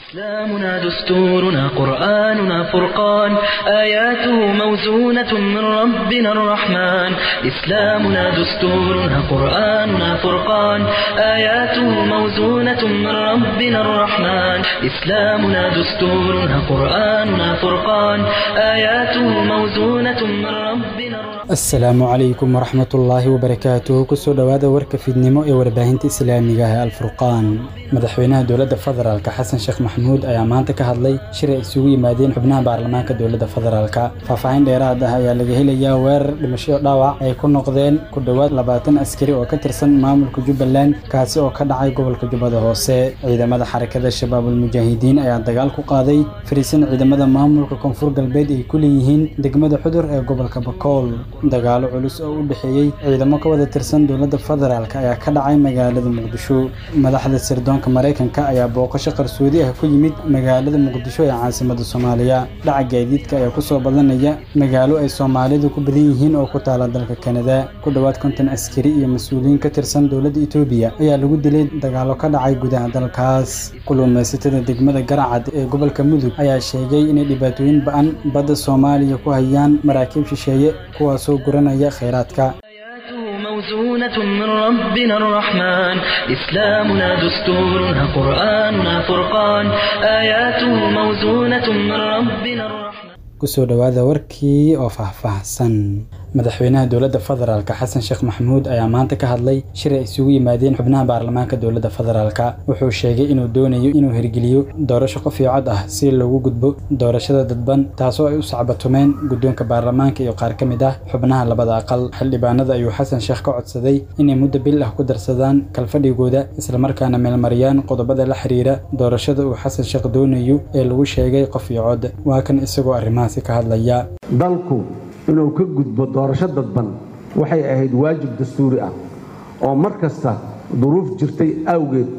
إسلامنا دستورنا قرآننا فرقان آياته موزونة من ربنا الرحمن إسلامنا دستورنا قرآننا فرقان آياته موزونة من ربنا الرحمن إسلامنا دستورنا قرآننا فرقان آياته موزونة من ربنا الرحمن asalaamu calaykum waraxmatullaahi wabarakaatuhu kusoo dhowaada warka fiidnimo ee warbaahinta islaamiga ah ee alfurqaan madaxweynaha dowladda federaalka xasan sheekh maxamuud ayaa maanta ka hadlay shir ay isugu yimaadeen xubnaha baarlamaanka dowladda federaalka faahfaahin dheeraad ah ayaa laga helayaa weerar dhimasho dhaawac ay ku noqdeen ku dhowaad labaatan askari oo ka tirsan maamulka jubbaland kaasi oo ka dhacay gobolka jubbada hoose ciidamada xarakada shabaabul mujaahidiin ayaa dagaal ku qaaday fariisan ciidamada maamulka koonfur galbeed ay ku leeyihiin degmada xudur ee gobolka bakool dagaalo culus oo u dhexeeyey ciidamo ka wada tirsan dowladda federaalk ayaa ka dhacay magaalada muqdisho madaxda sirdoonka maraykanka ayaa booqasho qarsoodi ah ku yimid magaalada muqdisho ee caasimada soomaaliya dhaca gaadiidka ayaa kusoo badanaya magaalo ay soomaalidu ku badan yihiin oo ku taala dalka kanada ku dhowaad konton askari iyo mas-uuliyiin ka tirsan dowladda etoobiya ayaa lagu dilay dagaalo ka dhacay gudaha dalkaas kulluumaysatada degmada garacad ee gobolka mudug ayaa sheegay inay dhibaatooyin ba-an badda soomaaliya ku hayaan maraakiib shisheeye kuwaas guranaya kheyraadka آياته موزونة من ربنا الرحمن إسلامنا دستورنا قرآننا فرقان آياته موزونة من ربنا الرحمن kusoo dhowaada warkii oo faahfaahsan madaxweynaha dowladda federaalka xasan sheekh maxamuud ayaa maanta ka hadlay shir ay isugu yimaadeen xubnaha baarlamaanka dowladda federaalka wuxuu sheegay inuu doonayo inuu hirgeliyo doorasho qof iyo cod ah si loogu gudbo doorashada dadban taasoo ay u sacbatumeen guddoonka baarlamaanka iyo qaar ka mid ah xubnaha labada aqal xildhibaanada ayuu xasan sheekh ka codsaday inay muddo bil ah ku darsadaan kalfadhigooda islamarkaana meelmariyaan qodobada la xiriira doorashada uu xasan sheekh doonayo ee lagu sheegay qof iyo cod waa kan isagoo arrimahaasi ka hadlaya dalku inuu ka gudbo doorasho dadban waxay ahayd waajib dastuuri ah oo mar kasta duruuf jirtay awgeed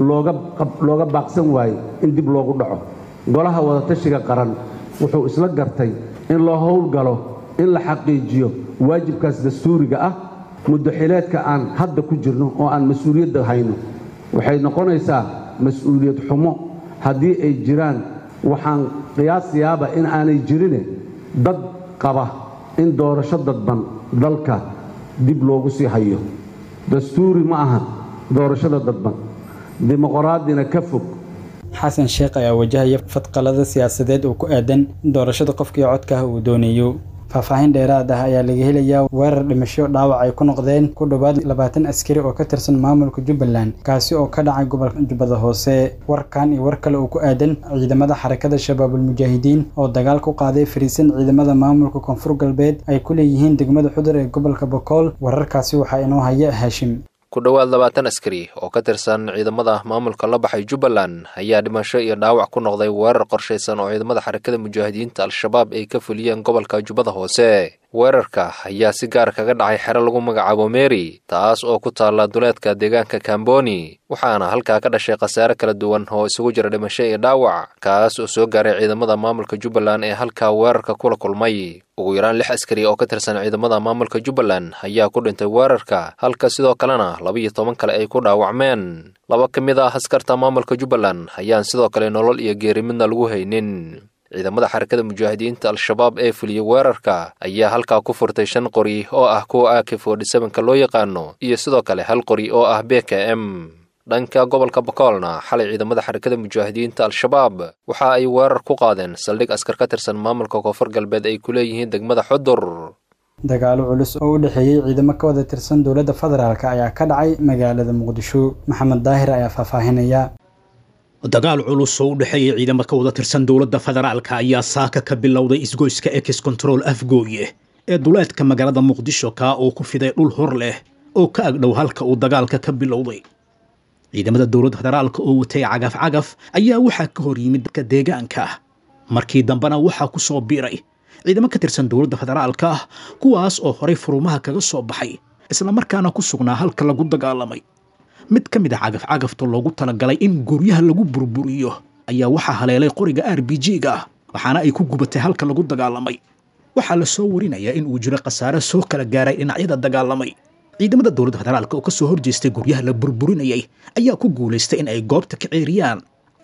looga baaqsan waaye in dib loogu dhaco golaha wadatashiga qaran wuxuu isla gartay in loo howlgalo in la xaqiijiyo waajibkaas dastuuriga ah muddaxileedka aan hadda ku jirno oo aan mas-uuliyadda hayno waxay noqonaysaa mas-uuliyad xumo haddii ay jiraan waxaan qiyaasayaaba in aanay jirine dad qaba in doorasho dadban dalka dib loogu sii hayo dastuuri ma aha doorashada dadban dimuqraadina ka fog xasan sheekh ayaa wajahaya fadqalada siyaasadeed oo ku aadan doorashada qofkii codka ah uu doonayo faahfaahin dheeraad ah ayaa laga helayaa weerar dhimasho dhaawac ay ku noqdeen ku dhowaad labaatan askari oo ka tirsan maamulka jubbaland kaasi oo ka dhacay gobolka jubbada hoose warkan iyo war kale oo ku aadan ciidamada xarakada shabaabul mujaahidiin oo dagaal ku qaaday fariisan ciidamada maamulka koonfur galbeed ay ku leeyihiin degmada xudur ee gobolka bokool wararkaasi waxaa inoo haya haashim ku dhowaad labaatan askari oo ka tirsan ciidamada maamulka la baxay jubbaland ayaa dhimasho iyo dhaawac ku noqday weerar qorshaysan oo ciidamada xarakada mujaahidiinta al-shabaab ay ka fuliyeen gobolka jubbada hoose weerarka ayaa si gaar kaga dhacay xero lagu magacaabo meri taas oo ku taalla duleedka deegaanka kamboni waxaana halkaa ka dhashay khasaare kala duwan oo isugu jira dhimasho iyo dhaawac kaas oo soo gaaray ciidamada maamulka jubbaland ee halkaa weerarka kula kulmay ugu yaraan lix askari oo ka tirsan ciidamada maamulka jubbaland ayaa ku dhintay weerarka halka sidoo kalena laba-iyo toban kale ay ku dhaawacmeen laba ka mid ah askarta maamulka jubbaland ayaan sidoo kale nolol iyo geeri midna lagu haynin ciidamada xarakada mujaahidiinta al-shabaab ee fuliyey weerarka ayaa halkaa ku furtay shan qori oo ah kuwa ak forty-sevenka loo yaqaano iyo sidoo kale hal qori oo ah b k m dhanka gobolka bakoolna xalay ciidamada xarakada mujaahidiinta al-shabaab waxa ay weerar ku qaadeen saldhig askar ka tirsan maamulka koonfur galbeed ay ku leeyihiin degmada xudur dagaalo culus oo u dhexeeyey ciidamo ka wada tirsan dowladda federaalk ayaa ka dhacay magaalada muqdisho maxamed daahir ayaa faahfaahinaya dagaal culus oo u dhexeeya ciidamo ka wada tirsan dowladda federaalka ayaa saaka ka bilowday isgoyska ex control afgooye ee duleedka magaalada muqdisho kaa oo ku fiday dhul hor leh oo ka agdhow halka uu dagaalka ka bilowday ciidamada dowladda federaalka oo watay cagaf cagaf ayaa waxaa ka hor yimid dadka deegaanka markii dambena waxaa ku soo biiray ciidamo ka tirsan dowladda federaalka ah kuwaas oo horay furumaha kaga soo baxay islamarkaana ku sugnaa halka lagu dagaalamay mid ka mid a cagaf-cagafta loogu talagalay in guryaha lagu burburiyo ayaa waxaa haleelay qoriga r b g-ga ah waxaana ay ku gubatay halka lagu dagaalamay waxaa la soo warinayaa in uu jiro khasaare soo kala gaaray dhinacyada dagaalamay ciidamada dowladda federaalka oo ka soo horjeestay guryaha la burburinayay ayaa ku guulaystay in ay goobta ka ceeriyaan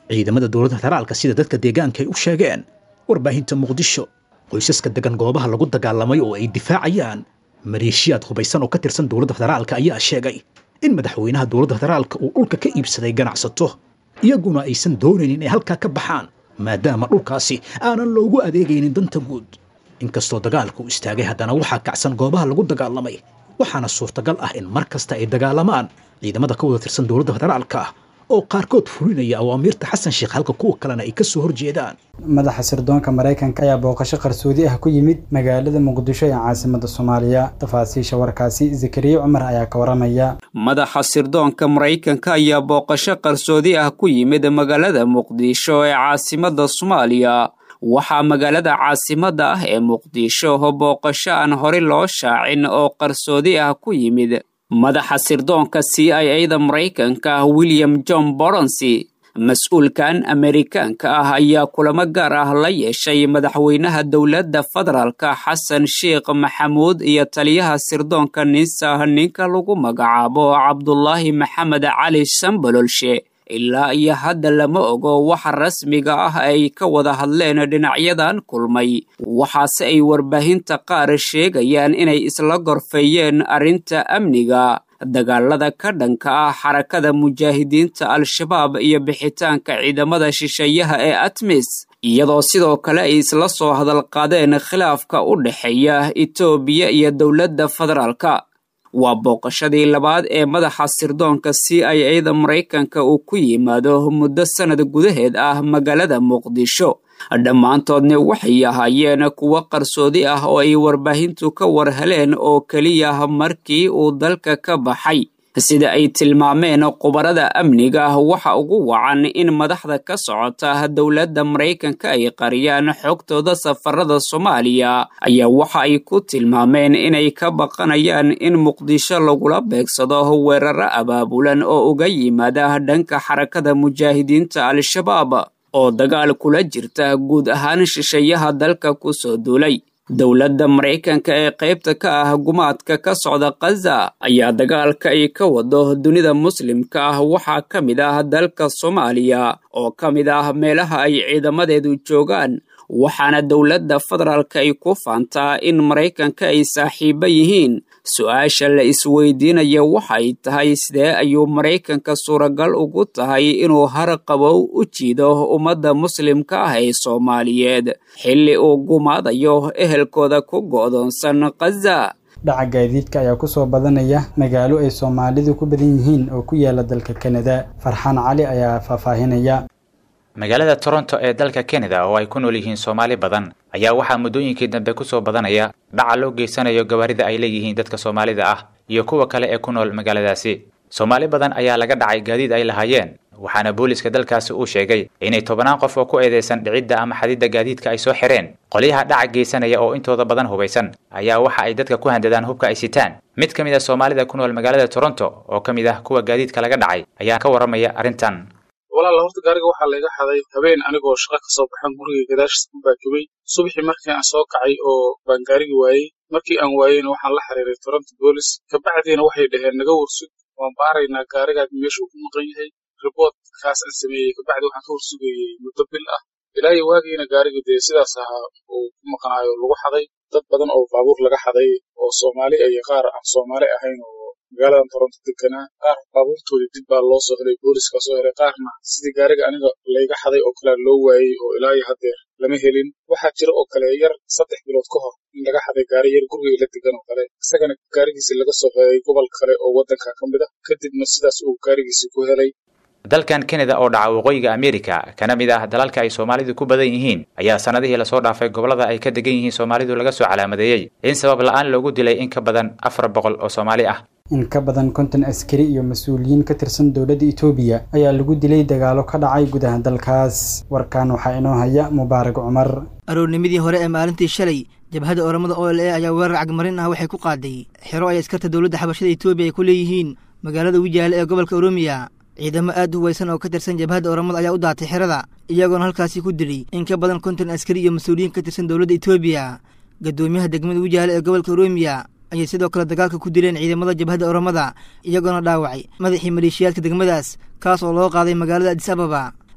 ciidamada dowladda federaalka sida dadka deegaanka ay u sheegeen warbaahinta muqdisho qoysaska degan goobaha lagu dagaalamay oo ay difaacayaan maleeshiyaad hubaysan oo ka tirsan dowladda federaalka ayaa sheegay in madaxweynaha dowladda federaalka uu dhulka ka iibsaday ganacsato iyaguna aysan doonaynin inay halkaa ka baxaan maadaama dhulkaasi aanan loogu adeegaynin danta guud inkastoo dagaalka uu istaagay haddana waxaa kacsan goobaha lagu dagaalamay waxaana suurtagal ah in mar kasta ay dagaalamaan ciidamada ka wada tirsan dowladda federaalka oo qaarkood fulinaya awaamiirta xasan sheekh halka kuwa kalena ay ka soo horjeedaan madaxa sirdoonka maraykanka ayaa booqasho qarsoodi ah ku yimid magaalada muqdisho ee caasimada soomaaliya tafaasiisha warkaasi zakariya cumar ayaa ka waramaya madaxa sirdoonka maraykanka ayaa booqasho qarsoodi ah ku yimid magaalada muqdisho ee caasimada soomaaliya waxaa magaalada caasimadda ah ee muqdisho booqasho aan hore loo shaacin oo qarsoodi ah ku yimid madaxa sirdoonka c i a da maraykanka william john boronsi mas-uulkan amerikaanka ah ayaa kulamo gaar ah la yeeshay madaxweynaha dowladda federaalka xasan sheekh maxamuud iyo taliyaha sirdoonka ninsah ninka lagu magacaabo cabdulaahi maxamed cali sambololshe ilaa iyo hadda lama ogo waxa rasmiga ah ay ka wada hadleen dhinacyadan kulmay waxaase ay warbaahinta qaar sheegayaan inay isla gorfeeyeen arrinta amniga dagaalada ka dhanka ah xarakada mujaahidiinta al-shabaab iyo bixitaanka ciidamada shisheeyaha ee atmis iyadoo sidoo kale ay isla soo hadal qaadeen khilaafka u dhexeeya etoobiya iyo dowladda federaalka waa booqashadii labaad ee madaxa sirdoonka c i a da maraykanka uu ku yimaado muddo sannad gudaheed ah magaalada muqdisho dhammaantoodna waxay ahaayeen kuwo qarsoodi ah oo ay warbaahintu ka war heleen oo keliya markii uu dalka ka baxay sida ay tilmaameen khubarada amniga waxa ugu wacan in madaxda ka socota dowladda maraykanka ay qariyaan xogtooda safarada soomaaliya ayaa waxa ay ku tilmaameen inay ka baqanayaan in muqdisho lagula beegsado weeraro abaabulan oo uga yimaada dhanka xarakada mujaahidiinta al-shabaab oo dagaal kula jirta guud ahaan shisheeyaha dalka ku soo duulay dowladda maraykanka ee qaybta ka ah gumaadka ka socda khaza ayaa dagaalka ay ka wado dunida muslimka ah waxaa ka mid ah dalka soomaaliya oo ka mid ah meelaha ay ciidamadeedu joogaan waxaana dowladda federaalka ay ku faantaa in maraykanka ay saaxiibo yihiin su-aasha la isweydiinaya waxay tahay sidee ayuu maraykanka suuragal ugu tahay inuu har qabow u jiido ummadda muslimka ah ee soomaaliyeed xilli uu gumaadayo ehelkooda ku go'doonsan khaza dhaca gaadiidka ayaa ku soo badanaya magaalo ay soomaalidu ku badan yihiin oo ku yaala dalka kanada farxaan cali ayaa faahfaahinaya magaalada toronto ee dalka kanada oo ay ku nool yihiin soomaali badan ayaa waxaa muddooyinkii dambe ku soo badanaya dhaca loo geysanayo gawaarida ay leeyihiin dadka soomaalida ah iyo kuwa kale ee ku nool magaaladaasi soomaali badan ayaa laga dhacay gaadiid ay lahaayeen waxaana booliska dalkaasi uu sheegay inay tobanaan qof oo ku eedeysan dhicidda ama xadidda gaadiidka ay soo xireen qolyaha dhaca geysanaya oo intooda badan hubaysan ayaa waxa ay dadka ku handadaan hubka ay sitaan mid ka mid a soomaalida ku nool magaalada toronto oo ka mid ah kuwa gaadiidka laga dhacay ayaa ka warramaya arrintan walaal horta gaariga waxaa layga xaday habeen anigoo shaqa ka soo baxan guriga gadaashiisa ku baakibay subaxii markii aan soo kacay oo baan gaarigi waayey markii aan waayeyna waxaan la xiriiray toronto boolis kabacdiina waxay dhaheen naga warsug waan baaraynaa gaarigaad meesha uu ku maqan yahay riboortkaas aan sameeyey kabacdi waxaan ka warsugayey muddo bil ah ilaa iyo waagiina gaariga dee sidaas ahaa uu ku maqnaayo lagu xaday dad badan oo baabuur laga xaday oo soomaali iyo qaar aan soomaali ahayn oo magaaladan toronto deganaa qaar baabuurtoodii dib baa loo soo helay booliska soo helay qaarna sidii gaariga aniga layga xaday oo kalea loo waayey oo ilaa iyo haddeer lama helin waxaa jira oo kale yar saddex bilood ka hor in laga xaday gaari yar guriga la degan oo kale isagana gaarigiisi laga soo helay gobol kale oo waddanka ka mid a kadibna sidaas uu gaarigiisi ku helay dalkan kanada oo dhaca waqooyiga amerika kana mid ah dalalka ay soomaalidu ku badan yihiin ayaa sannadihii lasoo dhaafay gobollada ay ka degan yihiin soomaalidu laga soo calaamadeeyey in sabab la'aan loogu dilay in ka badan afar boqol oo soomaali ah in ka badan konton askari iyo mas-uuliyiin ka tirsan dowladda etoobiya ayaa lagu dilay dagaalo ka dhacay gudaha dalkaas warkan waxaa inoo haya mubaarak cumar aroornimadii hore ee maalintii shalay jabhadda oramada o l a ayaa weerar cagmarin ah waxay ku qaaday xero ay askarta dowladda xabashada etoobiya ay ku leeyihiin magaalada wijaale ee gobolka oromiya ciidamo aad u huwaysan oo ka tirsan jabhadda oramada ayaa u daatay xerada iyagoona halkaasi ku dilay in ka badan konton askari iyo mas-uuliyiin ka tirsan dowladda etoobiya guddoomiyaha degmada wijaale ee gobolka oromiya ayay sidoo kale dagaalka ku dileen ciidamada jabhadda oramada iyagoona dhaawacay madaxii maleeshiyaadka degmadaas kaas oo loo qaaday magaalada adis ababa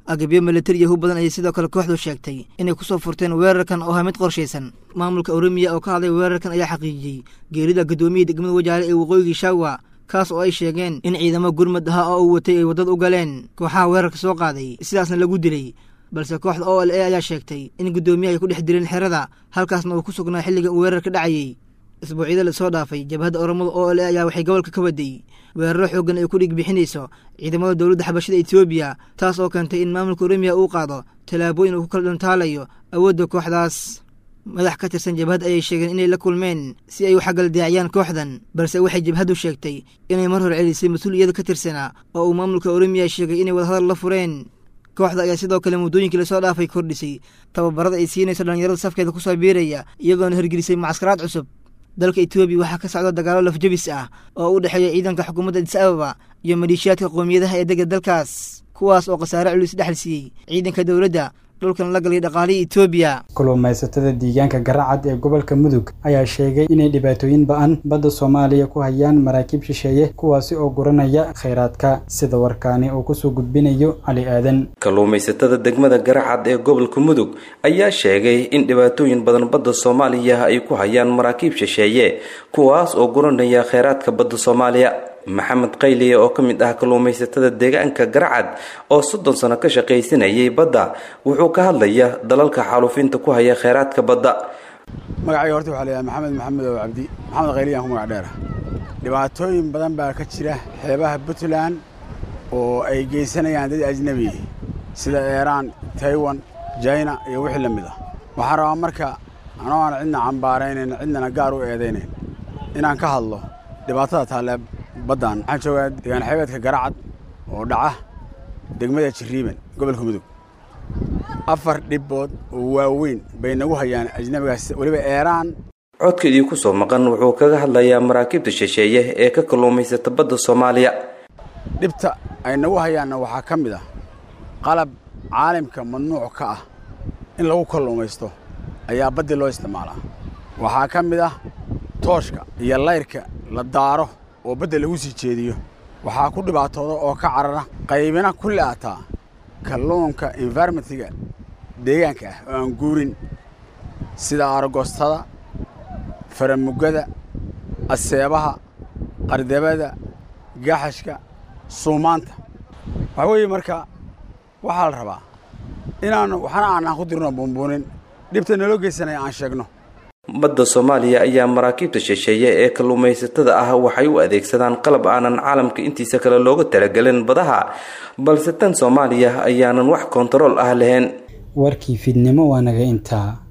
agabyo milatari yahu badan ayay sidoo kale kooxdu sheegtay inay ku soo furteen weerarkan oo ah mid qorshaysan maamulka oromiya oo ka hadlay weerarkan ayaa xaqiijiyey geerida guddoomiya degmada wajaale ee waqooyigii shaawa kaas oo ay sheegeen in ciidamo gurmad ahaa oo uu watay ay waddad u galeen kooxaha weerarka soo qaaday sidaasna lagu dilay balse kooxda o l a ayaa sheegtay in guddoomiyaha ay ku dhex dileen xerada halkaasna uu ku sugnaa xilliga uu weerarka dhacayey isbuucyada lasoo dhaafay jabhadda oromada o l a ayaa waxay gobolka ka waday weeraro xooggan ay ku dhig bixinayso ciidamada dowladda xabashada etoobiya taas oo keentay in maamulka oromiya uu qaado tallaabooyin uu ku kala dhantaalayo awoodda kooxdaas madax ka tirsan jabhad ayay sheegeen inay la kulmeen si ay u xagaldaaciyaan kooxdan balse waxay jabhaddu sheegtay inay mar hor celisay mas-uuliyada ka tirsanaa oo uu maamulka oromiya sheegay inay wadahadal la fureen kooxda ayaa sidoo kale muddooyinkii lasoo dhaafay kordhisay tababarada ay siinayso dhallinyarada safkeeda ku soo biiraya iyagoona hirgelisay mucaskaraad cusub dalka etoobiya waxaa ka socda dagaalo lafjabis ah oo u dhexeeya ciidanka xukuumadda adis ababa iyo maleeshiyaadka qowmiyadaha ee dega dalkaas kuwaas oo khasaare culus dhexal siiyey ciidanka dowladda dhulkan la galay dhaqaalihii etoobiya kulluumaysatada deegaanka garacad ee gobolka mudug ayaa sheegay inay dhibaatooyin ba-an badda soomaaliya ku hayaan maraakiib shisheeye kuwaasi oo guranaya khayraadka sida warkaani uu kusoo gudbinayo cali aadan kalluumaysatada degmada garacad ee gobolka mudug ayaa sheegay in dhibaatooyin badan badda soomaaliya ay ku hayaan maraakiib shisheeye kuwaas oo guranaya khayraadka badda soomaaliya maxamed qayliye oo ka mid ah kalluumaysatada deegaanka garacad oo soddon sano ka shaqaysanayay badda wuxuu ka hadlaya dalalka xaaluufinta ku haya kheyraadka badda magacayga horta waxaa layahay maxamed maxamed oo cabdi maxamed qayliyaan ku magac dheera dhibaatooyin badan baa ka jira xeebaha puntland oo ay geysanayaan dad ajnebi sida eeraan taiwan jina iyo wixii la mid ah waxaan rabaa marka anoo aan cidna cambaaraynayn cidnana gaar u eedaynayn inaan ka hadlo dhibaatada taalee baddan waxaan joogaa deegaan xeebeedka garacad oo dhaca degmada jiriiban gobolka mudug afar dhibbood oo waaweyn bay nagu hayaan ajnabigaas weliba eeraan codkeedii ku soo maqan wuxuu kaga hadlayaa maraakiibta shisheeye ee ka kalluumaysata badda soomaaliya dhibta ay nagu hayaanna waxaa ka mid ah qalab caalimka mamnuuc ka ah in lagu kalluumaysto ayaa baddii loo isticmaalaa waxaa ka mid ah tooshka iyo layrka la daaro oo badda lagu sii jeediyo waxaa ku dhibaatooda oo ka carara qaybina ku le'ataa kalluunka environmentiga deegaanka ah oo aan guurin sida aragostada faramugada aseebaha qardabada gaxashka suumaanta waxaa weeye marka waxaa la rabaa inaannu waxna aanaan ku dirno buunbuunin dhibta naloo geysanaya aan sheegno badda soomaaliya ayaa maraakiibta shisheeye ee kalluumaysatada ah waxay u adeegsadaan qalab aanan caalamka intiisa kale looga talagelin badaha balse tan soomaaliya ayaanan wax kontarool ah lahayn warkii fiidnimo waa naga intaa